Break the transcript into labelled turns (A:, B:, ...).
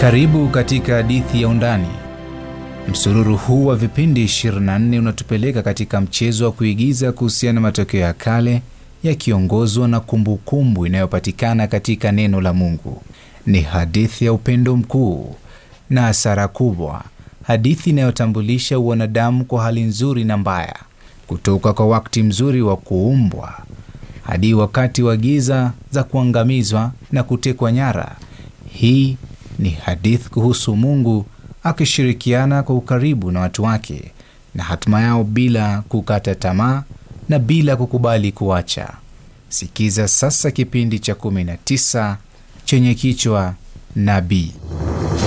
A: Karibu katika hadithi ya Undani. Msururu huu wa vipindi 24 unatupeleka katika mchezo wa kuigiza kuhusiana na matokeo ya kale yakiongozwa na kumbukumbu inayopatikana katika neno la Mungu. Ni hadithi ya upendo mkuu na hasara kubwa, hadithi inayotambulisha wanadamu kwa hali nzuri na mbaya, kutoka kwa wakati mzuri wa kuumbwa hadi wakati wa giza za kuangamizwa na kutekwa nyara. Hii ni hadithi kuhusu Mungu akishirikiana kwa ukaribu na watu wake na hatima yao bila kukata tamaa na bila kukubali kuacha. Sikiza sasa kipindi cha 19 chenye kichwa Nabii.